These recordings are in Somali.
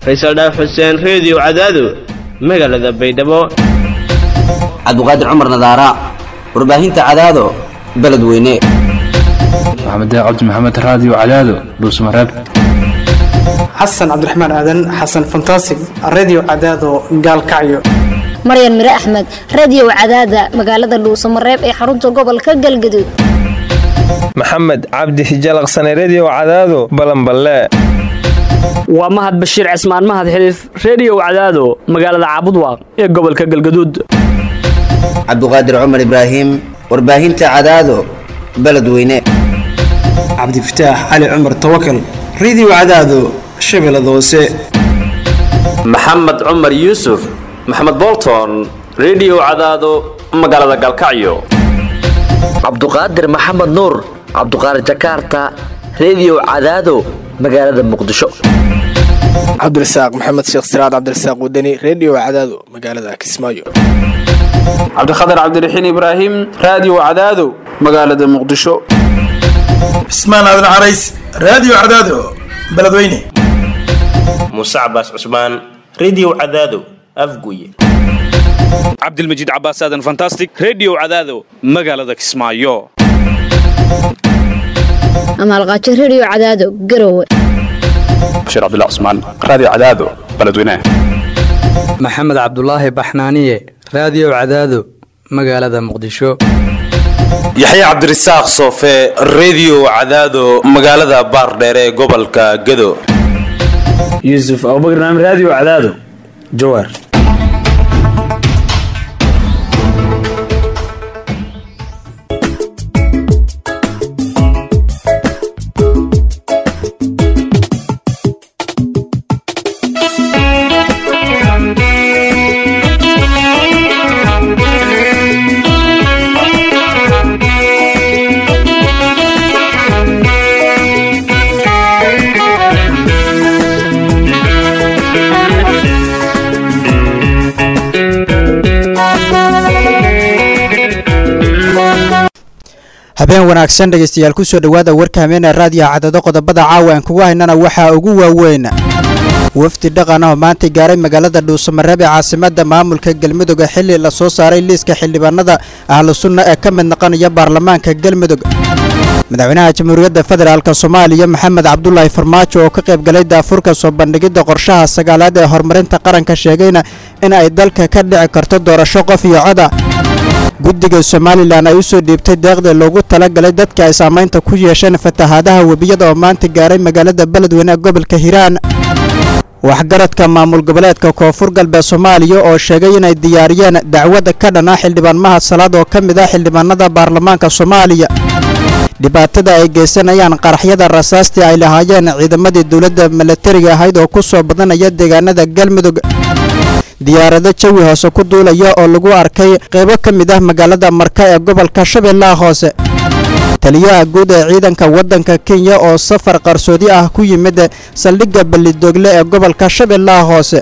faysal dhaaf xuseen reediyo cadaado magaalada baydhabo cabduqaadir cumar nadaara warbaahinta cadaado beledweyne maxamed cabdi maxamed raadiyo cadaado dhuusmareeb xasan cabdiraxmaan aadan xasan fantasig redio cadaado gaalkacyo maryan mire axmed radio cadaada magaalada dhuusamareeb ee xarunta gobolka galgaduud maxamed cabdi hijalaqsane redio cadaado balanballe waa mahad bashiir cismaan mahad xiliif reediyo cadaado magaalada caabudwaaq ee gobolka galgaduud cabduqaadir cumar ibraahim warbaahinta cadaado beledweyne cabdifataax cali cumar tawakal redio cadaado shabeellada hoose maxamed cumar yuusuf maxamed bolton redio cadaado magaalada galkacyo cabduqaadir maxamed nuur cabduqaadir jakaarta redio cadaado magaalada muqdisho cabdirasaaq maxamed sheekh siraad cabdirasaaq wadani redio cadaado magaalada kismaayo cabdikhatar cabdiraxiin ibraahim raadiyo cadaado magaalada muqdisho cismaan aadan carays raadiyo cadaado beledweyne muuse cabaas cusmaan redio cadaado afguye cabdilmajiid cabaas aadan fantastic redio cadaado magaalada kismaayo amaalqaajo redio cadaado garowe bashiir cabdilla cusmaan raadiyo cadaado beledweyne maxamed cabdulaahi baxnaaniye raadiyo cadaado magaalada muqdisho yaxya cabdirasaaq soofe redio cadaado magaalada baardheere ee gobolka gado yuusuf abubakar naam raadiyo cadaado jawaar habeen wanaagsan dhegaystayaal kusoo dhowaada warka hameena raadiyo cadado qodobada caawa aan kugu haynana waxaa ugu waaweyn wafdi dhaqan ah oo maanta gaaray magaalada dhuusamareeb ee caasimada maamulka galmudug xilli la soo saaray liiska xildhibaanada ahlu sunna ee ka mid noqonaya baarlamaanka galmudug madaxweynaha jamhuuriyadda federaalk soomaaliya maxamed cabdulaahi farmaajo oo ka qayb galay daafurka soo bandhigidda qorshaha sagaalaad ee horumarinta qaranka sheegayna in ay dalka ka dhici karto doorasho qof iyo coda guddiga somalilan ay u soo dhiibtay deeqda loogu talagalay dadka ay saamaynta ku yeesheen fatahaadaha webiyada oo maanta gaaray magaalada beledweyne ee gobolka hiiraan waxgaradka maamul goboleedka koonfur galbeed soomaaliya oo sheegay inay diyaariyeen dacwada ka dhan ah xildhibaan mahad salaad oo ka mid ah xildhibaanada baarlamaanka soomaaliya dhibaatada ay geysanayaan qaraxyada rasaastii ay lahaayeen ciidamadii dowladda milatariga ahayd oo ku soo badanaya deegaanada galmudug diyaarado jawi hoose ku duulaya oo lagu arkay qaybo ka mid ah magaalada marka ee gobolka shabeellaha hoose taliyaha guud ee ciidanka waddanka kenya oo safar qarsoodi ah ku yimid saldhigga ballidogle ee gobolka shabeellaha hoose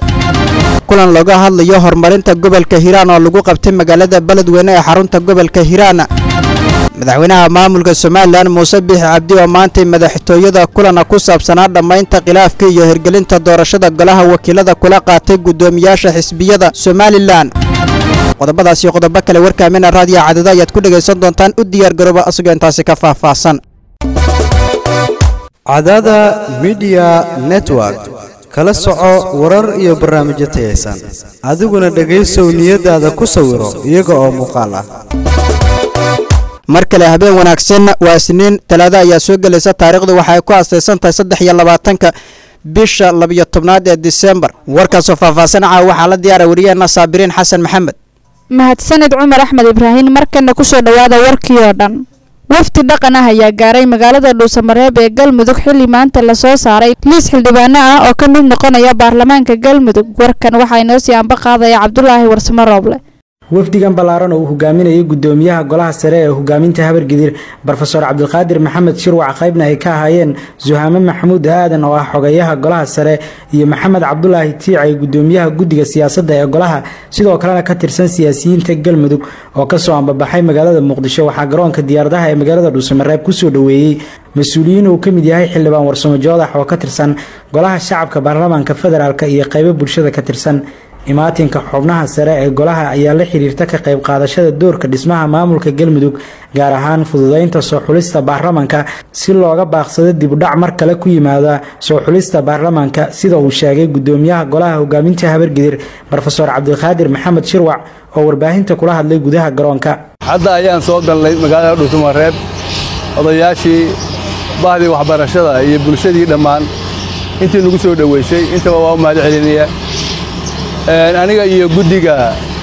kulan looga hadlayo horumarinta gobolka hiiraan oo lagu qabtay magaalada beledweyne ee xarunta gobolka hiiraan madaxweynaha maamulka somalilan muuse biixi cabdi oo maantay madaxtooyada kulana ku saabsanaa dhammaynta khilaafka iyo hirgelinta doorashada golaha wakiilada kula qaatay guddoomiyaasha xisbiyada somalilan qodobadaas iyo qodobo kale warkaamina raadiyo cadado ayaad ku dhegaysan doontaan u diyaar garooba asagoo intaasi ka faahfaahsan cadada midiya network kala soco warar iyo barnaamijyo tayaysan adiguna dhegaysow niyadaada ku sawiro iyaga oo muuqaal ah mar kale habeen wanaagsan waa isniin talaado ayaa soo gelaysa taariikhdu waxay ku astaysan tahay saddex iyo labaatanka bisha labiyo tobnaad ee disembar warkaasoo faahfaahsan caawa waxaa la diyaara wariyaheena saabiriin xasan maxamed mahadsaned cumar axmed ibraahin markana kusoo dhowaada warkii oo dhan wafdi dhaqan ah ayaa gaaray magaalada dhuusamareeb ee galmudug xilli maanta lasoo saaray liis xildhibaano ah oo ka mid noqonaya baarlamaanka galmudug warkan waxaa inoo sii anba qaadaya cabdulaahi warsamo rooble wafdigan ballaaran oo uu hogaaminayay gudoomiyaha golaha sare ee hogaaminta habargidir brofeor cabdilqaadir maxamed shirwac qaybna ay ka ahaayeen suhaame maxamuud aadan oo ah xogeyaha golaha sare iyo maxamed cabdulaahi tiicay gudoomiyaha guddiga siyaasadda ee golaha sidoo kalena ka tirsan siyaasiyiinta galmudug oo kasoo ambabaxay magaalada muqdisho waxaa garoonka diyaaradaha ee magaalada dhuusamareeb kusoo dhoweeyey mas-uuliyiin uu ka mid yahay xildhibaan warsamo joodax oo ka tirsan golaha shacabka baarlamaanka federaalk iyo qaybo bulshada ka tirsan imaatinka xubnaha sare ee golaha ayaa la xiriirta ka qayb qaadashada doorka dhismaha maamulka galmudug gaar ahaan fududeynta soo xulista baarlamaanka si looga baaqsado dibudhac mar kale ku yimaada soo xulista baarlamaanka sida uu sheegay gudoomiyaha golaha hogaaminta habargidir rofeor cabdiqaadir maxamed shirwac oo warbaahinta kula hadlay gudaha garoonka hadda ayaan soo galnay magaalada dhuusamareeb odayaashii bahdii waxbarashada iyo bulshadii dhammaan intii nagu soo dhoweysay intaba waa u mahad celinayaa aniga iyo guddiga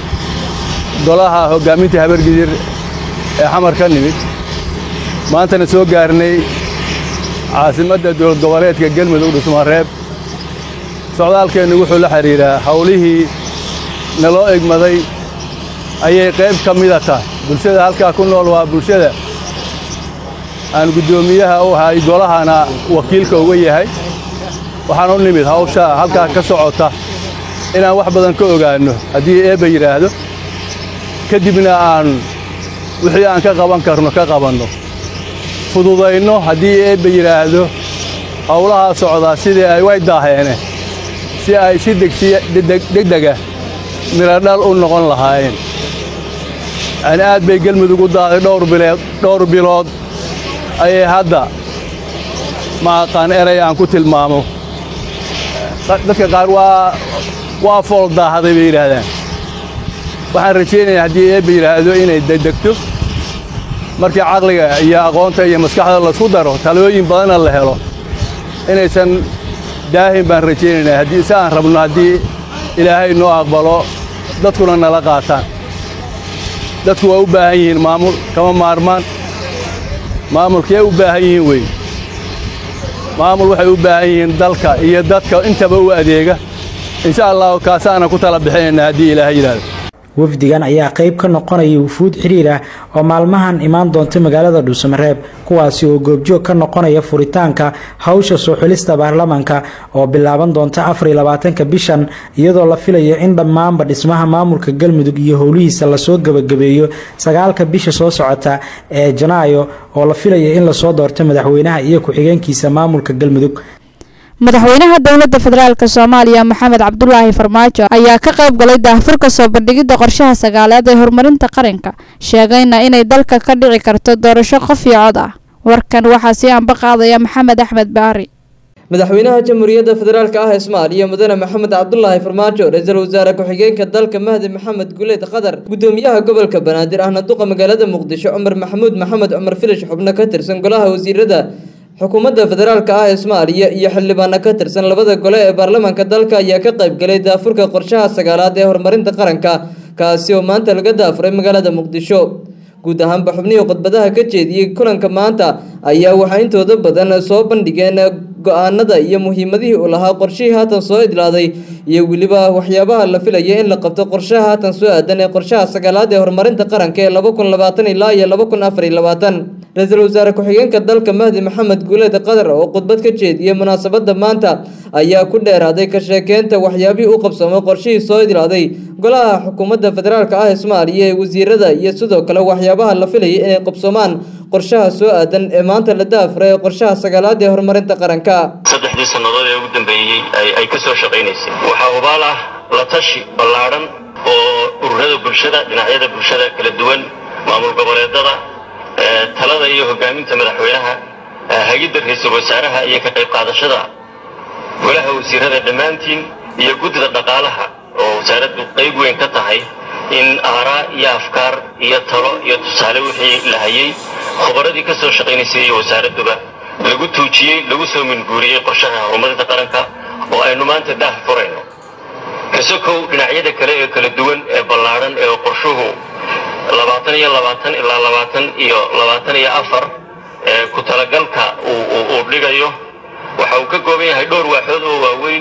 golaha hoggaaminta habargidir ee xamar ka nimid maantana soo gaarnay caasimadda dowlad goboleedka galmudug dhusmareeb socdaalkeennu wuxuu la xidhiiraa howlihii naloo egmaday ayay qayb ka mida tahay bulshada halkaa ku nool waa bulshada aan guddoomiyaha u ahay golahana wakiilka uga yahay waxaan u nimid hawsha halkaa ka socota inaan wax badan ka ogaanno haddii eebba yidhaahdo ka dibna aan wixii aan ka qaban karno ka qabanno fududayno haddii eebba yidhaahdo howlahaa socdaa sidii ay way daaheene si ay si degdega miradhal u noqon lahaayeen yani aad bay gelmudug u daaday dhowr bilood ayay hadda ma aqaan eray aan ku tilmaamo dadka qaar waa waa fool daahday bay yidhaahdaan waxaan rajaynayaa haddii eebba yidhaahdo inay degdegto markii caqliga iyo aqoonta iyo maskaxda laisku daro talooyin badanna la helo inaysan daahin baan rajaynaynaa haddii si aan rabno haddii ilaahay noo aqbalo dadkuna nala qaataan dadku waa u baahan yihiin maamul kama maarmaan maamulkee u baahan yihiin wey maamul waxay u baahan yihiin dalka iyo dadka intaba u adeega insha allahu kaasaana ku tala bixinaynaa haddii ilaahay yidhaahdo wafdigan ayaa qayb ka noqonaya wufuud xiriir ah oo maalmahan imaan doonta magaalada dhuusamareeb kuwaasi oo goobjoog ka noqonaya furitaanka hawsha soo xulista baarlamaanka oo bilaaban doonta afar iyo labaatanka bishan iyadoo la filayo in dhammaanba dhismaha maamulka galmudug iyo howlihiisa lasoo gebagabeeyo sagaalka bisha soo socota ee janaayo oo la filayo in lasoo doorto madaxweynaha iyo ku-xigeenkiisa maamulka galmudug madaxweynaha dowladda federaalk soomaaliya maxamed cabdulaahi farmaajo ayaa ka qayb galay daahfurka soo bandhigidda qorshaha sagaalaad ee horumarinta qaranka sheegayna inay dalka ka dhici karto doorasho qof iyo cod ah warkan waxaa sii anba qaadaya maxamed axmed baari madaxweynaha jamhuuriyadda federaalk ah ee soomaaliya mudane maxamed cabdulaahi farmaajo ra-iisul wasaare ku-xigeenka dalka mahdi maxamed guleed qadar gudoomiyaha gobolka banaadir ahna duqa magaalada muqdisho cumar maxamuud maxamed cumar filish xubno ka tirsan golaha wasiirada xukuumadda federaalk ah ee soomaaliya iyo xildhibaano ka tirsan labada gole ee baarlamaanka dalka ayaa ka qayb galay daafurka qorshaha sagaalaad ee horumarinta qaranka kaasi oo maanta laga daafuray magaalada muqdisho guud ahaanba xubnihii khudbadaha ka jeediyey kulanka maanta ayaa waxaa intooda badan soo bandhigeen go-aanada iyo muhiimadihii uu lahaa qorshihii haatan soo idlaaday iyo weliba waxyaabaha la filaya in la qabto qorshaha haatan soo aadan ee qorshaha sagaalaad ee horumarinta qaranka ee laba kun labaatan ilaa iyo laba kun afar iyo labaatan ra-iisul wasaare ku-xigeenka dalka mahdi maxamed guuleed qadar oo khudbad ka jeediyey munaasabada maanta ayaa ku dheeraaday ka sheekeynta waxyaabihii u qabsoomay qorshihii soo idlaaday golaha xukuumadda federaalk ah ee soomaaliya ee wasiirada iyo sidoo kale waxyaabaha la filayay inay qabsoomaan qorshaha soo aadan ee maanta la daafuray ee qorshaha sagaalaad ee horumarinta qaranka saddexdii sannadood ee ugu dambeeyey ay ka soo shaqaynaysay waxaa hubaal ah la tashi ballaadhan oo ururada bulshada dhinacyada bulshada kala duwan maamul goboleedada talada iyo hogaaminta madaxweynaha hagidda ra-iisul wasaaraha iyo ka qayb qaadashada golaha wasiirada dhammaantiin iyo guddida dhaqaalaha oo wasaaraddu qayb weyn ka tahay in aaraa iyo afkaar iyo talo iyo tusaale wixii la hayay khubaradii ka soo shaqaynaysay iyo wasaaradduba lagu tuujiyey lagu soo minguuriyey qorshaha horumarinta qaranka oo aynu maanta daah furayno kasokow dhinacyada kale ee kala duwan ee ballaadhan ee qorshuhu labaatan iyo labaatan ilaa labaatan iyo labaatan iyo afar ee ku talagalka uu dhigayo waxa uu ka kooban yahay dhowr waaxood oo waaweyn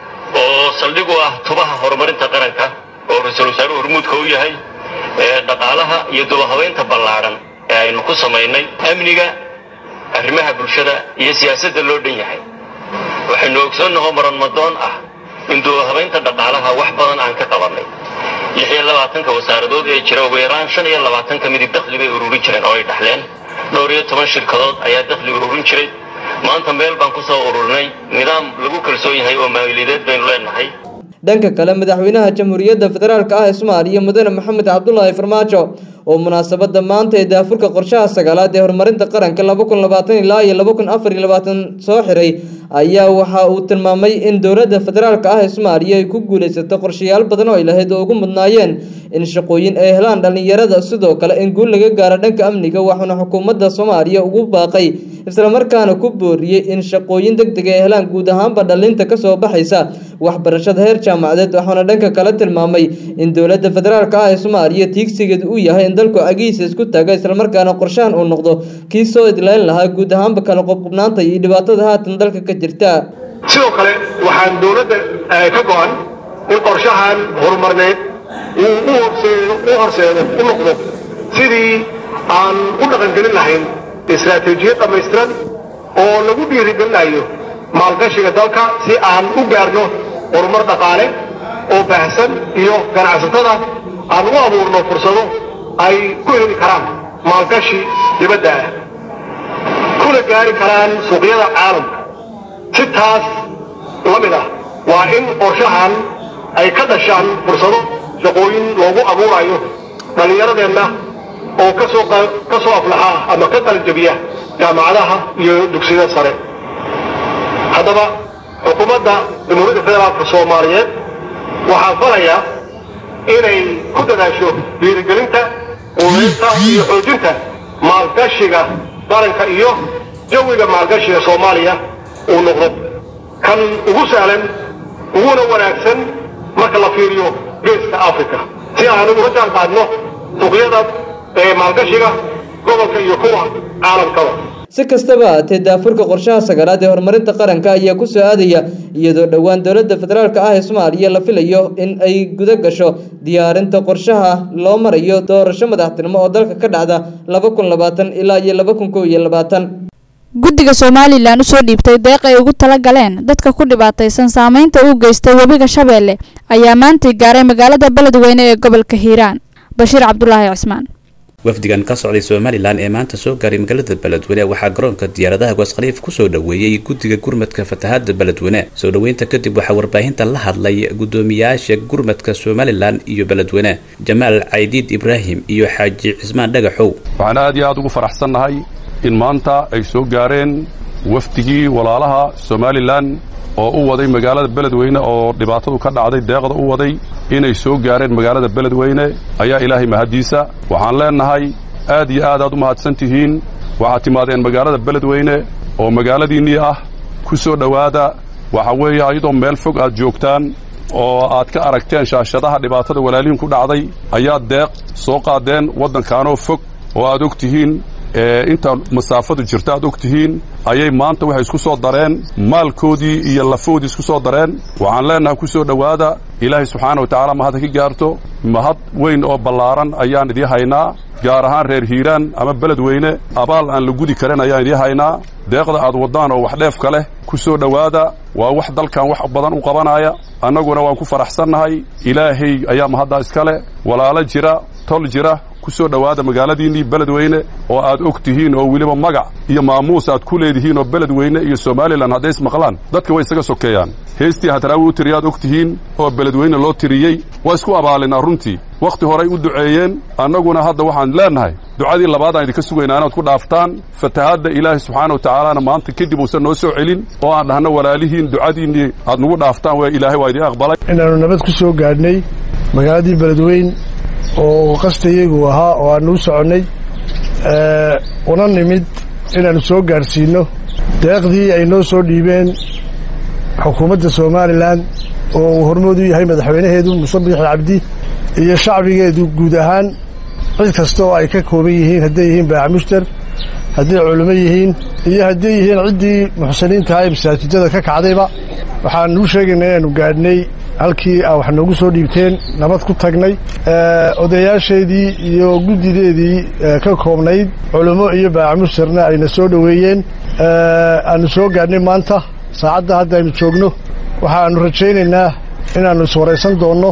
oo saldhig u ah tubaha horumarinta qaranka oo ra-iisul wasaaruhu hormuudka u yahay ee dhaqaalaha iyo dubahabeynta ballaadhan ee aynu ku samaynay amniga arrimaha bulshada iyo siyaasadda loo dhan yahay waxaynu ogsoonnahoo maranmadoon ah in dubahabeynta dhaqaalaha wax badan aan ka qabannay lix iyo labaatanka wasaaradood ee jira ugu yaraan shan iyo labaatan ka midib dakhli bay ururin jireen oo ay dhaxleen dhowr iyo toban shirkadood ayaa dakhli ururin jiray maanta meel baan ku soo ururinay nidaam lagu kalsoon yahay oo maaliyadeed baynu leenahay dhanka kale madaxweynaha jamhuuriyadda federaalk ah ee soomaaliya mudane maxamed cabdulaahi farmaajo oo munaasabada maanta ee daafurka qorshaha sagaalaad ee horumarinta qaranka laba kun labaatan ilaa iyo laba kun afar iyo labaatan soo xiray ayaa waxa uu tilmaamay in dowladda federaalk ah ee soomaaliya ay ku guulaysato qorshayaal badan oo ay lahayd oo ugu mudnaayeen in shaqooyin ay helaan dhallinyarada sidoo kale in guul laga gaaro dhanka amniga waxaana xukuumadda soomaaliya ugu baaqay islamarkaana ku booriyey in shaqooyin deg deg ay helaan guud ahaanba dhalinta kasoo baxaysa waxbarashada heer jaamacadeed waxaana dhanka kale tilmaamay in dowladda federaalk ah ee soomaaliya tiigsigeedu uu yahay in dalku agihiisa isku taaga islamarkaana qorshahan uu noqdo kii soo idlayn lahaa guud ahaanba kala qobqobnaanta iyo dhibaatada haatan dalka ka jirta sidoo kale waxaan dowladda ka go-an in qorshahan horumarneed uu u horseedo u horseedo u noqdo sidii aan u dhaqangelin lahayn istaraatiijiyad dhammaystiran oo lagu dhiirigelinayo maalgashiga dalka si aan u gaarno horumar dhaqaale oo baahsan iyo ganacsatada aan u abuurno fursado ay ku heli karaan maalgashi dibadda ah kuna gaari karaan suuqyada caalamka si taas la mid ah waa in qorshahan ay ka dhashaan fursado shaqooyin loogu abuurayo dhallinyaradeenna oo kasoo ka soo aflaxa ama ka qalinjabiya jaamacadaha iyo dugsiyada sare haddaba xukuumadda jamhuuriyadda federaalka soomaaliyeed waxaa falaya inay ku dadaasho dhiirigelinta quudeynta iyo xoojinta maalgashiga qaranka iyo jawiga maalgashiga soomaaliya uu noqdo kan ugu sahlan uguna wanaagsan marka la fiiriyo geeska africa si aan uga jaan qaadno suuqyada ee maalgashiga gobolka iyo kuwa caalamkaba si kastaba haatee daafurka qorshaha sagaalaad ee horumarinta qaranka ayaa ku soo aadaya iyadoo dhowaan dowladda federaalk ah ee soomaaliya la filayo in ay guda gasho diyaarinta qorshaha loo marayo doorasho madaxtinimo oo dalka ka dhacda laba kun labaatan ilaa iyo laba kun kow iyo labaatan guddiga somalilan usoo dhiibtay deeq ay ugu tala galeen dadka ku dhibaataysan saameynta uu geystay webiga shabeelle ayaa maantay gaaray magaalada beledweyne ee gobolka hiiraan bashiir cabdulaahi cismaan wafdigan ka socday somalilan ee maanta soo gaaray magaalada beledweyne waxaa garoonka diyaaradaha gooskhaliif kusoo dhoweeyey guddiga gurmadka fatahaada beledweyne soo dhoweynta kadib waxaa warbaahinta la hadlay gudoomiyaasha gurmadka somalilan iyo beledweyne jamaal caydiid ibraahim iyo xaaji cismaan dhagaxow waxaan aad iyo aad ugu faraxsannahay in maanta ay soo gaareen wafdigii walaalaha somalilan oo u waday magaalada beledweyne oo dhibaatadu ka dhacday deeqda u waday inay soo gaareen magaalada beledweyne ayaa ilaahay mahaddiisa waxaan leennahay aad iyo aad aad u mahadsan tihiin waxaad timaadeen magaalada beledweyne oo magaaladiinnii ah ku soo dhowaada waxa weeye ayadoo meel fog aad joogtaan oo aad ka aragteen shaashadaha dhibaatada walaalihiin ku dhacday ayaad deeq soo qaadeen waddankaanoo fog oo aad og tihiin inta masaafadu jirta aad og tihiin ayay maanta waxay isku soo dareen maalkoodii iyo lafoodii isku soo dareen waxaan leennahay ku soo dhowaada ilaahay subxaana wa tacaala mahadda ka gaarto mahad weyn oo ballaaran ayaan idii haynaa gaar ahaan reer hiiraan ama beledweyne abaal aan la gudi karin ayaan idii haynaa deeqda aad waddaan oo wax dheefka leh ku soo dhowaada waa wax dalkan wax badan u qabanaya annaguna waan ku faraxsannahay ilaahay ayaa mahaddaa iska leh walaalo jira tol jira ku soo dhowaada magaaladiinnii beledweyne oo aad og tihiin oo weliba magac iyo maamuus aad ku leedihiin oo beledweyne iyo somalilan hadday ismaqlaan dadka way isaga sokeeyaan heestii hadraawi u tiriyaad og tihiin oo beledweyne loo tiriyey waa isku abaalinaa runtii wakhti horay u duceeyeen annaguna hadda waxaan leennahay ducadii labaad aan idinka sugaynaa inaad ku dhaaftaan fatahaadda ilaahay subxaana wa tacaalana maanta kadib uusan noo soo celin oo aan dhahno walaalihiin ducadiinnii aad nagu dhaaftaan waa ilaahay waa idiin aqbalay inaannu nabad ku soo gaadhnay magaaladii beledweyn oo qastayagu ahaa oo aannu u soconnay una nimid inaannu soo gaadhsiinno deeqdii ay noo soo dhiibeen xukuumadda somalilan oo uu hormood u yahay madaxweynaheedu muse biixi cabdi iyo shacbigeedu guud ahaan cid kasta oo ay ka kooban yihiin hadday yihiin baacamushtar hadday culimo yihiin iyo hadday yihiin ciddii muxsiniintaha ee masaajidada ka kacdayba waxaanuu sheegaynaa inaannu gaadhnay halkii aa wax noogu soo dhiibteen nabad ku tagnay odayaasheedii iyo guddideedii ka koobnayd culummo iyo baacamustarna ayna soo dhoweeyeen aannu soo gaadhnay maanta saacadda hadda aynu joogno waxaannu rajaynaynaa inaannu iswaraysan doonno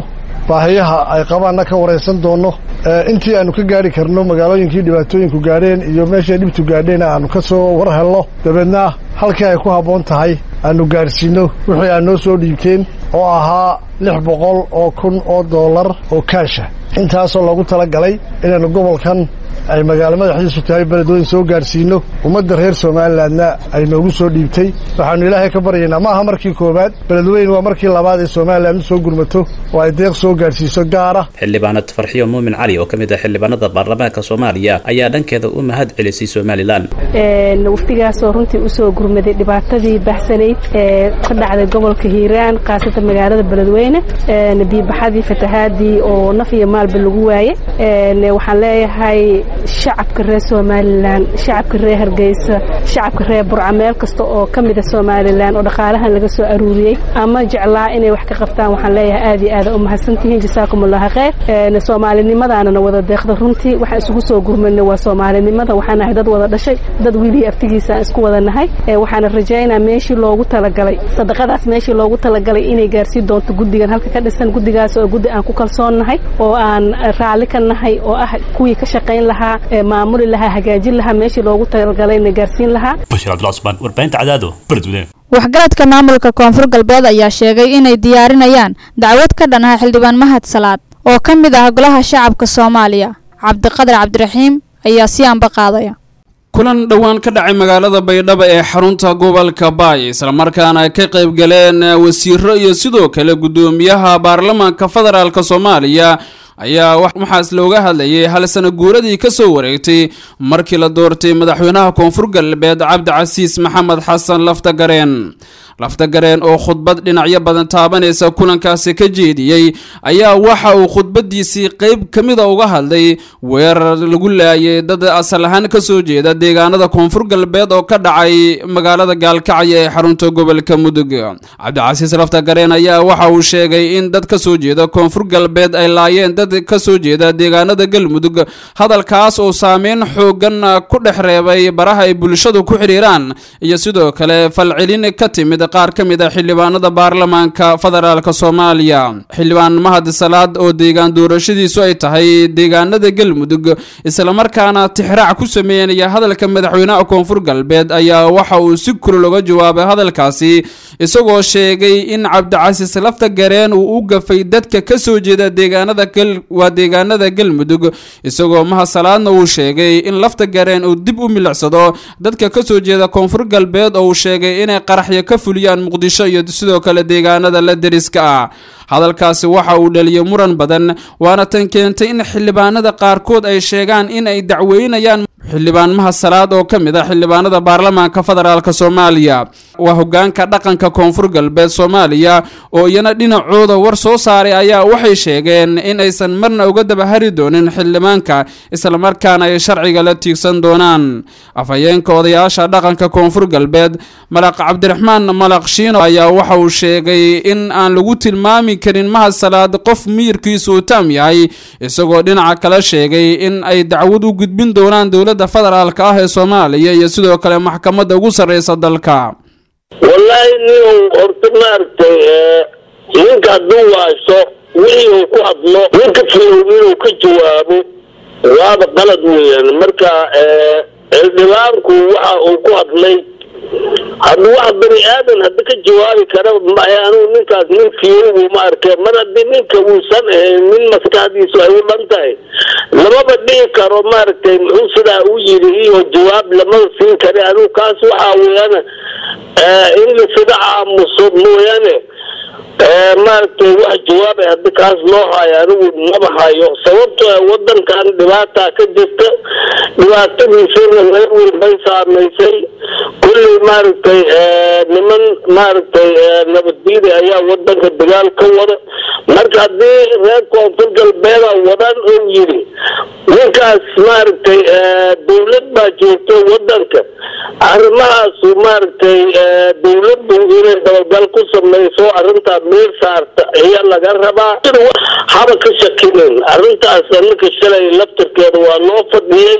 baahiyaha ay qabaanna ka waraysan doonno intii aanu ka gaari karno magaalooyinkii dhibaatooyinku gaadheen iyo meeshay dhibtu gaadheen aanu ka soo war helno dabeedna halkii ay ku habboon tahay aanu gaadhsiinno wixii aad noo soo dhiibteen oo ahaa lix boqol oo kun oo dollar oo kaasha intaasoo loogu tala galay inaannu gobolkan ay magaalo madaxdiisu tahay beledweyn soo gaadhsiinno ummadda reer somalilanna ay noogu soo dhiibtay waxaannu ilaahay ka baryaynaa ma aha markii koowaad beledweyn waa markii labaad ee somalilan u soo gurmato oo ay deeq soo gaadhsiiso gaara xildhibaanad farxiyo muumin cali oo ka mid ah xildhibaanada baarlamaanka soomaaliya ayaa dhankeeda u mahad celisay somalilan wafdigaasoo runtii usoo gurmaday dhibaatadii baxsanayd ee ka dhacday gobolka hiiraan khaasatan magaalada beledweyne biibaxadii fatahaadii oo naf iyo maalba lagu waaye waxaan leeyahay shacabka reer somalilan shacabka reer hargeysa shacabka reer burca meel kasta oo ka mida somalilan oo dhaqaalahan laga soo aruuriyey ama jeclaa inay wax ka qabtaan waxaan leeyahay aad iyo aada u mahadsantihiin jasaakum allahu khayr soomaalinimadana wada deeqda runtii waxaan isugu soo gurmanay waa soomaalinimada waxaan nahay dad wada dhashay dad wiilii aftigiisa aan isku wada nahay waxaana rajaynaa meeshii loogu talagalay sadaqadaas meeshii loogu talagalay inay gaarsiin doonto guddigan halka ka dhisan guddigaas oo guddi aan ku kalsoon nahay oo aan raalli ka nahay oo ah kuwii ka shaqayn lahaa maamuli lahaa hagaajin lahaa meeshii loogu talagalayna gaarsiin lahaa bashir cabdullah cusmaan warbaahinta cadaado beledweyne waxgaradka maamulka koonfur galbeed ayaa sheegay inay diyaarinayaan dacwad ka dhan ah xildhibaan mahad salaad oo ka mid ah golaha shacabka soomaaliya cabdiqadar cabdiraxiim ayaa si anba qaadaya kulan dhowaan ka dhacay magaalada baydhabo ee xarunta gobolka baay islamarkaana ay ka qayb galeen wasiiro iyo sidoo kale guddoomiyaha baarlamaanka federaalk soomaaliya ayaa waxaas looga hadlayay hal sana guuradii ka soo wareegtay markii la doortay madaxweynaha koonfur galbeed cabdicasiis maxamed xasan laftagareen laftagareen oo khudbad dhinacyo badan taabanaysa kulankaasi ka jeediyey ayaa waxa uu khudbadiisii qeyb ka mida uga hadlay weerar lagu laayay dad asal ahaan ka soo jeeda deegaanada koonfur galbeed oo ka dhacay magaalada gaalkacyo ee xarunta gobolka mudug cabdicasiis laftagareen ayaa waxa uu sheegay in dad ka soo jeeda koonfur galbeed ay laayeen dad ka soo jeeda deegaanada galmudug hadalkaas oo saameyn xoogan ku dhex reebay baraha ay bulshadu ku xidhiiraan iyo sidoo kale falcelin ka timid qaar ka mid a xildhibaanada baarlamaanka federaalk soomaaliya xildhibaan mahad salaad oo deegaan doorashadiisu ay tahay deegaanada galmudug islamarkaana tixraac ku sameynaya hadalka madaxweynaha koonfur galbeed ayaa waxa uu si kulol uga jawaabay hadalkaasi isagoo sheegay in cabdicasiis lafta gareen uu u gafay dadka ka soo jeeda deegaanada waa deegaanada galmudug isagoo mahad salaadna uu sheegay in lafta gareen uu dib u milicsado dadka ka soo jeeda koonfur galbeed oo uu sheegay inay qaraxyo ka fuliyaan muqdisho iyo sidoo kale deegaanada la deriska ah hadalkaasi waxa uu dhaliyay muran badan waana tan keentay in xildhibaanada qaarkood ay sheegaan in ay dacweynayaan xildhibaan mahad salaad oo ka mid ah xildhibaanada baarlamaanka federaalk soomaaliya waa hogaanka dhaqanka koonfur galbeed soomaaliya oo iyana dhinacooda war soo saaray ayaa waxay sheegeen in aysan marna uga dabahari doonin xildhibaanka islamarkaana ay sharciga la tiigsan doonaan afhayeenka odayaasha dhaqanka koonfur galbeed malaq cabdiraxmaan malaq shiino ayaa waxa uu sheegay in aan lagu tilmaami karin mahad salaad qof miyirkiisu uu taam yahay isagoo dhinaca kale sheegay in ay dacwad u gudbin doonaan dowladda federaalka ah ee soomaaliya iyo sidoo kale maxkamadda ugu sarreysa dalka wallaahi nin horta maaragtay ninka hadduu waaso wixii uu ku hadlo ninka fiyow inuu ka jawaabo waaba qalad weeyaan marka xildhibaanku waxa uu ku hadlay hadduu wax bani aadan hadda ka jawaabi kara maya anugu ninkaas nin fiyogu ma arke mar haddii ninka uusan ahayn nin maskaxdiisu ay u dhan tahay lamaba dhihi karo maaragtay muxuu sidaa u yidhi iyo jawaab lamada siin kara anugu kaas waxaa weeyaan in la sida aamuso mooyaane maaragtay wax jawaabay haddi kaas loo hayo anigu maba hayo sababtoo wadankan dhibaataa ka jirta dhibaatadiisana reer walbay saamaysay kulley maaragtay niman maaragtay nabaddiida ayaa wadanka dagaal ka wada marka haddii reer koonfur galbeeda wadan uu yidhi ninkaas maaragtay dawlad baa joogta wadanka arrimahaasu maaragtay dawladdu inay dabagal ku samayso arrintaa meel saarta ayaa laga rabaa haba ka shakinin arrintaas aninka shalay laftarkeeda waa noo fadhiyey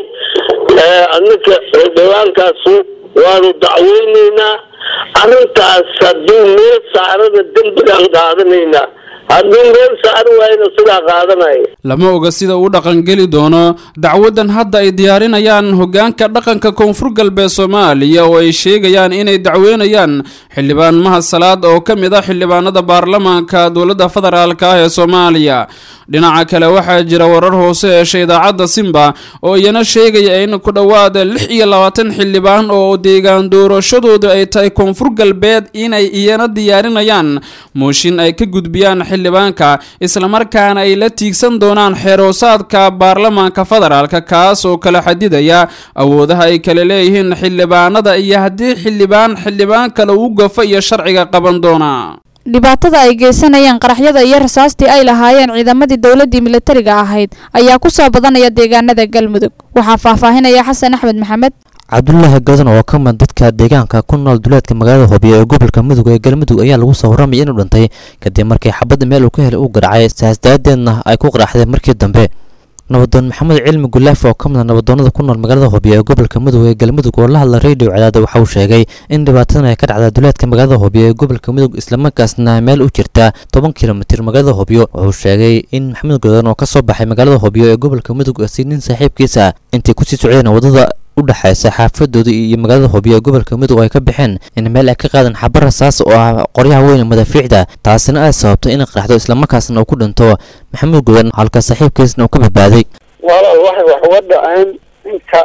aninka xildhibaankaasu waanu dacweyneynaa arrintaas haddii meel saarana dembigaan qaadanaynaa hadduu meel saari waayna sidaa qaadanaya lama oga sida uu dhaqangeli doono dacwadan hadda ay diyaarinayaan hogaanka dhaqanka koonfur galbeed soomaaliya oo ay sheegayaan inay dacweynayaan xildhibaan mahad salaad oo ka mid ah xildhibaanada baarlamaanka dowladda federaalk ah ee soomaaliya dhinaca kale waxaa jira warar hoose heshay idaacadda simba oo iyana sheegaya in ku dhowaada lix iyo labaatan xildhibaan oo deegaan doorashadoodu ay tahay koonfur galbeed inay iyana diyaarinayaan mooshin ay ka gudbiyaan xildhibaanka islamarkaana ay la tiigsan doonaan xeeroosaadka baarlamaanka federaalka kaas oo kala xadidaya awoodaha ay kala leeyihiin xildhibaanada iyo haddii xildhibaan xildhibaan kale uu gafo iyo sharciga qaban doona dhibaatada ay geysanayaan qaraxyada iyo rasaastii ay lahaayeen ciidamadii dowladii militariga ahayd ayaa ku soo badanaya deegaanada galmudug waxaa faahfaahinaya xasan axmed maxamed cabdulaahi gadan oo ka mid dadka deegaanka ku nool duleedka magaalada hoobiyo ee gobolka mudug ee galmudug ayaa lagu soo warramaya inuu dhintay kadib markii xabadda meel uu ka helay uu garacay saas daadeedna ay ku qaraxday markii dambe nabadoon maxamed cilmi gulaaf oo ka mid a nabadoonada ku nool magaalada hoobiyo ee gobolka mudug ee galmudug oo la hadla radio cadaada waxa uu sheegay in dhibaatadan ay ka dhacda duleedka magaalada hoobiyo ee gobolka mudug islamarkaasna meel u jirta toban kilomitir magaalada hoobiyo wuxuu sheegay in maxamed gadan oo ka soo baxay magaalada hoobiyo ee gobolka mudug si nin saaxiibkiisa intay kusii socdeen wadada u dhexaysa xaafadooda iyo magaalada hoobiyo ee gobolka mudug ay ka baxeen in meel ay ka qaadan xaba rasaas oo ah qoryaha weyn madaafiicda taasina ay sababtay inay qaraxdo islamarkaasna uu ku dhinto maxamuud godan halka saaxiibkiisna uu ka badbaaday walaal waxay wax uga dhaceen ninka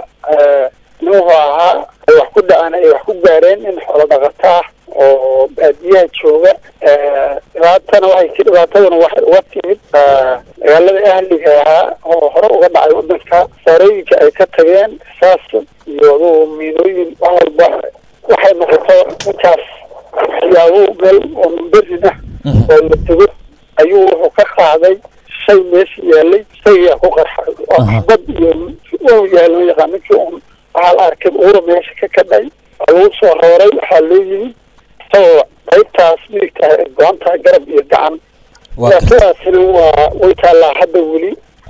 nuuhu ahaa ay wax ku dhaceen ay wax ku gaareen in xoolo dhaqato ah oo baadiyaha jooga dhibaatana waxay dhibaataduna waxay uga timid magaalada ahliga ahaa oo hore uga dhacay wadanka saarooyinka ay ka tageen saas iyo adugu miinooyin wax walba waxay noqoto ninkaas waxyaabo meel oo mumberin ah oo la tego ayuu wuxuu ka qaaday shay meesha yaalay shaygaa ku qarxay oo xabad iyo u yaalo yaqaan ninkii un waxaa la arkay uura meesha ka kadhay waa lagu soo rooray waxaa loo yimid isagoo qaybtaas midigta ay go-an tahay garab iyo gacan dhibaatadaasina waa way taallaa hadda weli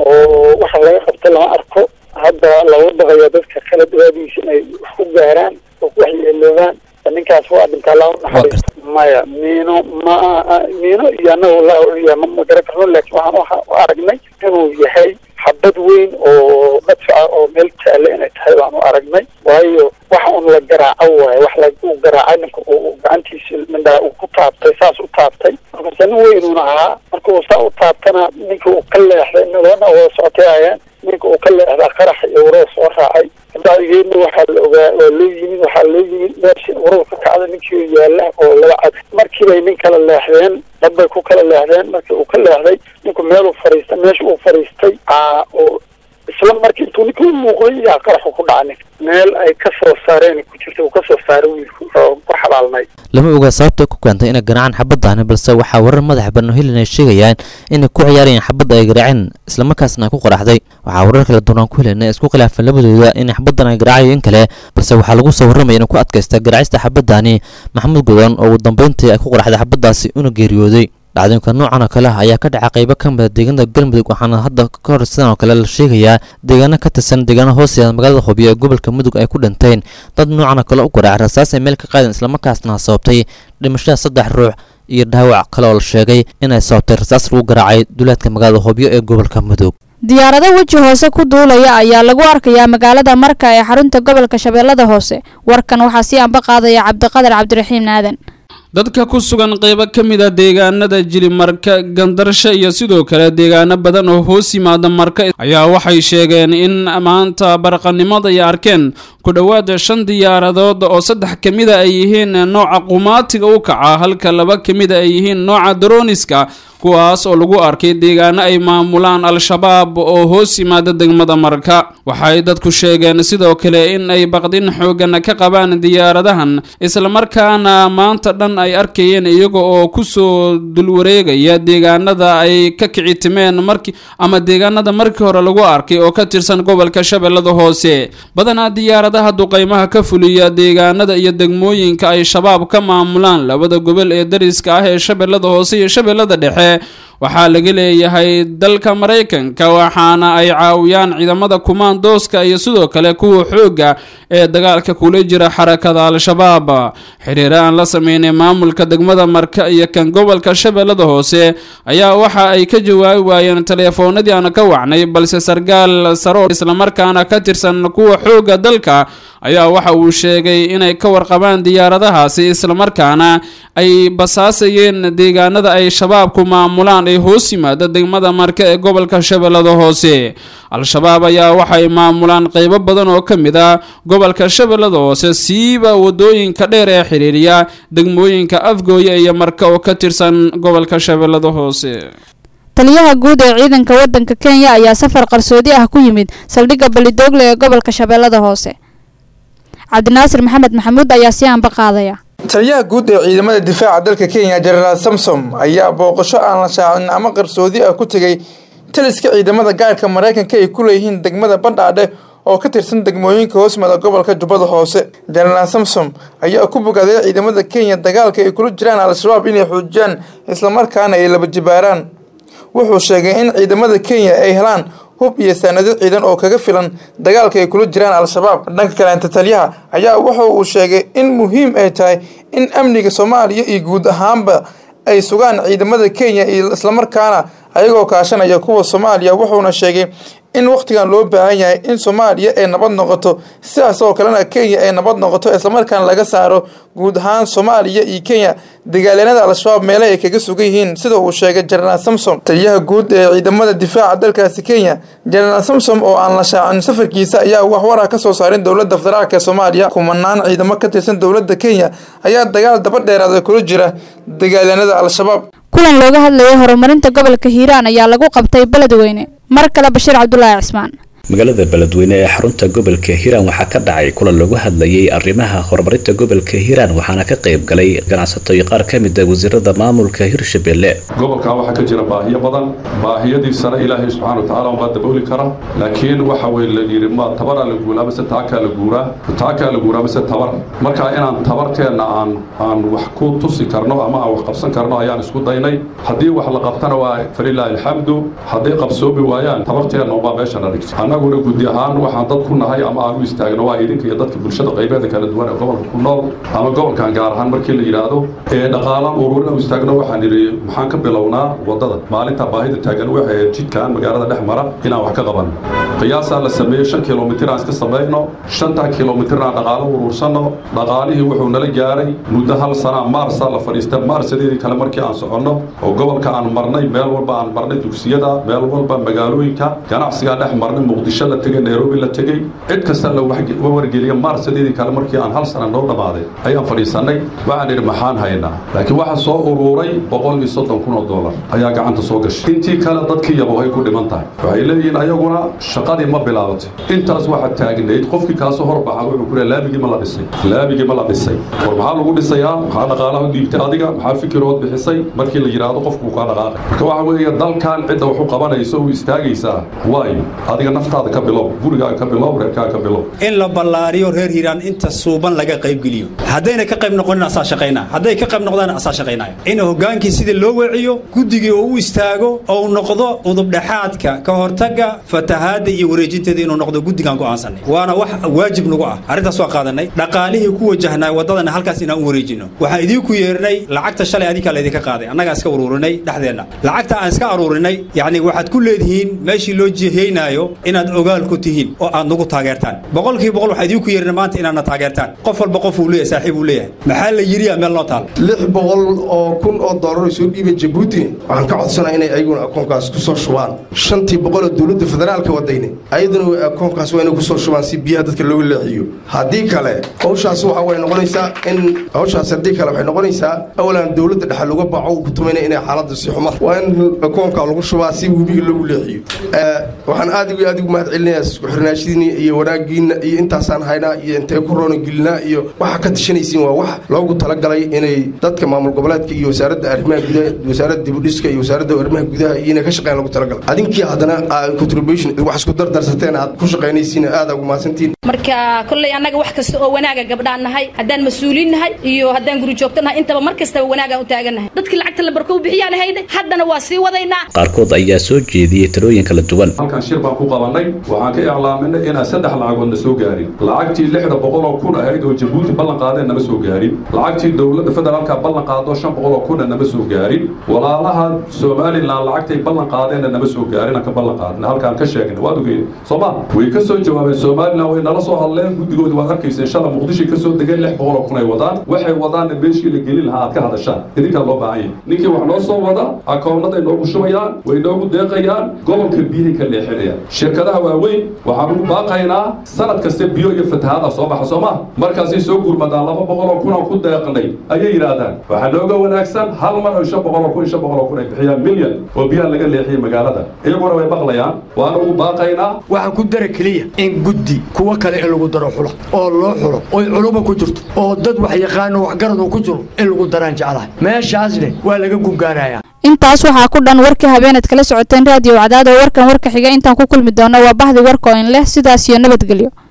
oo waxa laga qabta lama arko hadda lagu baqayo dadka kale dhibaadiisa inay wax ku gaaraan oo ku waxyeeloobaan ninkaas waa dhintaa laa naxariis maya miino ma miino iyo anagu la ma garan karno laakiin waxaan waxa u aragnay inuu yahay xabad weyn oo madfaca oo meel jaale inay tahay baan u aragnay waayo waxa un la garaaco waaye wax lagu garaacay ninka uu gacantiisa mindhaa uu ku taabtay saas u taabtay markaase nin weynuuna ahaa marka uu saa u taabtana ninka uu ka leexday labana wada socotay ayeen ninka uu ka leexdaa qarax iyo warada soo raacay bacdigeedna waxaa la ogaa waa loo yimid waxaa loo yimid meesha warada ka kacda ninkii yaala oo laba cad markiibay nin kala leexdeen dabbay ku kala leexdeen markii uu ka leexday ninku meeluu fariistay meesha uu fariistay oo isla markii intuu ninka u muuqday yaa qaraxu ku dhaca ninka meel ay ka soo saareen ku jirta uu ka soo saaray wiilku oo ku xabaalnay lama oga sababta ku keentay inay garaacaan xabadaani balse waxaa warar madax banno helin ay sheegayaan inay ku ciyaarayeen xabadda ay garaaceen islamarkaasna ay ku qaraxday waxaa warar kala duwan aan ku helayna isku khilaafeen labadooda in xabaddan ay garaacayo in kale balse waxaa lagu soo warramaya inay ku adkaysta garaacista xabaddaani maxamuud godan oo ugu dambeyntii ay ku qaraxday xabaddaasi una geeriyooday dhacdooyinka noocan oo kale ah ayaa ka dhaca qaybo ka mida deegaanada galmudug waxaana hadda ka hor sidan oo kale la sheegayaa deegaano ka tirsan deegaano hooseeda magaalada hoobiyo ee gobolka mudug ay ku dhinteen dad noocan oo kale u garaaca rasaas ay meel ka qaadeen islamarkaasna sababtay dhimashada saddex ruux iyo dhaawac kale oo la sheegay inay sababtay rasaas lagu garaacay duleedka magaalada hoobiyo ee gobolka mudug diyaarado weji hoose ku duulaya ayaa lagu arkayaa magaalada marka ee xarunta gobolka shabeellada hoose warkan waxaa sii anba qaadaya cabdiqadar cabdiraxiim aadan dadka ku sugan qaybo ka mid a deegaanada jilimarka gandarsho iyo sidoo kale deegaano badan oo hoos yimaada marka ayaa waxay sheegeen in maanta baraqanimada ay arkeen ku dhowaada shan diyaaradood oo saddex ka mida ay yihiin nooca qumaatiga u kaca halka laba ka mida ay yihiin nooca daroniska kuwaas oo lagu arkay deegaano ay maamulaan al-shabaab oo hoos yimaada degmada marka waxay dadku sheegeen sidoo kale in ay baqdin xoogan ka qabaan diyaaradahan islamarkaana maanta dhan ay arkayeen iyaga oo kusoo dulwareegaya deegaanada ay ka kici timeen markii ama deegaanada markii hore lagu arkay oo ka tirsan gobolka shabeellada hoose badanaa diyaaradaha duqaymaha ka fuliya deegaanada iyo degmooyinka ay shabaab ka maamulaan labada gobol ee dariska ah ee shabeellada hoose iyo shabeellada dhexe waxaa laga leeyahay dalka maraykanka waxaana ay caawiyaan ciidamada kumaandooska iyo sidoo kale kuwa xoogga ee dagaalka kula jira xarakada al-shabaab xiriir aan la sameynay maamulka degmada marka iyo kan gobolka shabeellada hoose ayaa waxa ay ka jawaabi waayeen teleefoonadii aan ka wacnay balse sargaal saro islamarkaana ka tirsan kuwa xoogga dalka ayaa waxa uu sheegay inay ka warqabaan diyaaradahaasi islamarkaana ay basaasayeen deegaanada ay shabaabku maamulaan ee hoos yimaada degmada marka ee gobolka shabeellada hoose al-shabaab ayaa waxay maamulaan qeybo badan oo ka mid ah gobolka shabeellada hoose siiba wadooyinka dheer ee xiriiriya degmooyinka afgooye iyo marka oo ka tirsan gobolka shabeellada hoose taliyaha guud ee ciidanka wadanka kenya ayaa safar qarsoodi ah ku yimid saldhigga balidoogle ee gobolka shabeellada hoose cabdinaasir maxamed maxamuud ayaa si aanba qaadaya taliyaha guud ee ciidamada difaaca dalka kenya jenaraal samsom ayaa booqasho aan la shaacin ama qarsoodi ah ku tegay taliska ciidamada gaarka maraykanka ay ku leeyihiin degmada bandhaadhe oo ka tirsan degmooyinka hoosmada gobolka jubbada hoose jenaraal samsom ayaa ku bogaaday ciidamada kenya dagaalka ay kula jiraan al-shabaab inay xoojiyaan islamarkaana ay laba jibaaraan wuxuu sheegay in ciidamada kenya ay helaan hub iyo saanado ciidan oo kaga filan dagaalka ay kula jiraan al-shabaab dhanka kaleenta taliyaha ayaa wuxa uu sheegay in muhiim ay tahay in amniga soomaaliya iyo guud ahaanba ay sugaan ciidamada kenya iyo islamarkaana ayagoo kaashanaya kuwa soomaaliya wuxuuna sheegay in wakhtigan loo baahan yahay in soomaaliya ay nabad noqoto sidaas oo kalena kenya ay nabad noqoto islamarkaana laga saaro guud ahaan soomaaliya iyo kenya dagaalyanada al-shabaab meele ay kaga sugan yihiin sida uu sheegay jenaraal samsom taliyaha guud ee ciidamada difaaca dalkaasi kenya jenaraal samsom oo aan la shaacin safarkiisa ayaa waxwara ka soo saarin dowladda federaalk ee soomaaliya kumanaan ciidamo ka tirsan dowladda kenya ayaa dagaal daba dheeraada kula jira dagaalyanada al-shabaab kulan looga hadlayo horumarinta gobolka hiiraan ayaa lagu qabtay beledweyne mar kale bashiir cabdulaahi cismaan magaalada beledweyne ee xarunta gobolka hiiraan waxaa ka dhacay kulan lagu hadlayay arrimaha horumarinta gobolka hiiraan waxaana ka qayb galay ganacsato iyo qaar ka mid a wasiirada maamulka hirshabelle gobolkan waxaa ka jira baahiyo badan baahiyadiisana ilaahay subxaana watacaala unbaa dabooli kara laakiin waxa weye la yidhi ma tabaraa la guulaa mise taakaa la guuraa taakaa la guuraa mise tabar marka inaan tabarteenna aan aan wax ku tusi karno ama aan wax qabsan karno ayaan isku daynay haddii wax la qabtana waa falilaahi alxamdu hadday qabsoomi waayaan tabarteenna unbaa meesha la dhigtay annaguna gudi ahaan waxaan dad ku nahay ama aan u istaagno waa idinka iyo dadka bulshada qaybeeda kala duwan ee gobolka ku nool ama gobolkan gaar ahaan markii la yidhaahdo ee dhaqaalaan ururin u istaagno waxaan idhi maxaan ka bilownaa waddada maalinta baahida taagan waxay ahayd jidkan magaalada dhex mara inaan wax ka qabanno qiyaasaa la sameeyey shan kilomitir aan iska samayno shantaa kilomitirna aan dhaqaalo uruursanno dhaqaalihii wuxuu nala gaaray muddo hal sana maarsaa la fadhiista maarsadeedii kale markii aan soconno oo gobolka aan marnay meel walba aan marnay dugsiyada meel walba magaalooyinka ganacsigaa dhex marnay muqdisho la tegey nairobi la tegey cid kasta la wargeliya maarsadeedii kale markii aan hal sana noo dhammaaday ayaan fadhiisannay waxaan idhi maxaan haynaa laakiin waxaa soo uruuray boqol iyo soddon kun oo dollar ayaa gacanta soo gashay intii kale dadkii yabohay ku dhiman tahay waxay leeyihiin ayaguna shaqadii ma bilaabatay intaas waxaa taagnayd qofkii kaasoo horbaxa wuxuu ku leeyahay laabigii ma la dhisay laabigii ma la dhisay war maxaa lagu dhisayaa maxaa dhaqaalaha dhiibtay adiga maxaa fikirood bixisay markii la yidhaahdo qofku kaa dhaqaaqay marka waxa weeye dalkan cidda wax u qabanayso u istaagaysaa waayo adiga naftaada ka bilow gurigaaga ka bilow reerkaaga ka bilow in la ballaariyo reer hiiraan inta suuban laga qaybgeliyo haddayna ka qayb noqonin asaa shaqaynaa hadday ka qayb noqdaan asaa shaqaynaya in hogaankii sidii loo weeciyo guddigii oo u istaago oo noqdo udubdhexaadka ka hortagga fatahaadda iyo wareejinteeda inuu noqdo guddigaan go'aansanay waana wax waajib nagu ah arrintaas waa qaadanay dhaqaalihii ku wajahnaa waddadana halkaas inaan u wareejino waxaan idiinku yeernay lacagta shalay adinkaa laydinka qaaday annagaa iska uruurinay dhexdeenna lacagta aan iska aruurinay yacni waxaad ku leedihiin meeshii loo jihaynaayo inaad ogaal ku tihiin oo aad nagu taageertaan boqolkii boqol waxaa idinku yeerina maanta inaadna taageertaan qof walba qof uu leeyahay saaxiib uu leeyahay maxaa la yidhiyaa meel noo taal lix boqol oo kun oo doolar soo dhiibay jabuuti waxaan ka codsanaa inay ayaguna akoonkaas ku soo shubaan shantii boqol oo dowladda federaalka wadayne ayaduna akoonkaas waa inay ku soo shubaan si biyaha dadka looga leexiyo haddii kale hawshaas waxa way noqonaysaa in hawshaas haddii kale waxay noqonaysaa awalan dowladda dhexe laga baaco uu ku tumayna inay xaaladda si xuma waa in akoonka lagu shubaa si webiga loogu leexiyo waxaan aad iyo aad ugu mahad celinaya isku xirnaashidiina iyo wanaagiina iyo intaasaan haynaa iyo intee ku roona gelinaa iyo waxa ka tashanaysiin waa wax loogu talagalay inay dadka maamul goboleedka iyo wasaaradda arrimaha gudaha wasaaradda dibudhiska iyo wasaaradda arrimaha gudaha iyo inay ka shaqeeyaan loogu talagalay adinkii haddana contribution wax isku dardarsateen aad ku shaqaynaysiin aad ugu mahadsantiin marka kolley annaga wax kasta oo wanaaga gabdhaan nahay haddaan mas-uuliin nahay iyo haddaan guri joogto nahay intaba mar kastaba wanaagaan u taagannahay dadkii lacagta la barko u bixiyaan hayde haddana waa sii wadaynaa qaarkood ayaa soo jeediyey talooyin kala duwan halkan shir baan ku qabanay waxaan ka iclaaminay inaan saddex lacagoodna soo gaarin lacagtii lixda boqol oo kun ahayd oo jabuuti ballan qaadeen nama soo gaarin lacagtii dowladda federaalka ballan qaado shan boqol oo kunna nama soo gaarin walaalaha somalilan lacagtay ballan qaadeenna nama soo gaarin aan ka ballan qaadnay halkaan ka sheegnay waad ogeyn sooma way ka soo jawaabeen somalilan way nala soo hadleen guddigooda waad arkayseen shala muqdishoy ka soo degeen lix boqol oo kun ay wadaan waxay wadaanna meeshii la gelin lahaa aad ka hadashaan idinkaa loo baahan yahay ninkii wax noo soo wada akoonaday noogu shubayaan way noogu deeqayaan gobolka biyahay ka leexinayaan shirkadaha waaweyn waxaan ugu baaqaynaa sanad kasta biyo iyo fatahaada soo baxa soo maha markaasay soo gurmadaan laba boqol oo kun aan ku deeqnay ayay yidhaahdaan waxaa nooga wanaagsan hal mar oo shan boqol oo kun shan boqol oo kun ay bixiyaan milyan oo biyaha laga leexiyay magaalada iyaguna way maqlayaan waan ugu baaqaynaa waxaan ku dara keliya in guddi kuwa kale in lagu daro xula oo loo xulo oy culuba ku jirto oo dad wax yaqaano waxgarad uu ku jiro in lagu daraan jeclahay meeshaasne waa laga gungaarayaa intaas waxaa ku dhan warkii habeenaad kala socoteen raadiyo wacdaad oo warkan warka xiga intaan ku kulmi doono waa bahdi warka oo in leh sidaas iyo nabadgelyo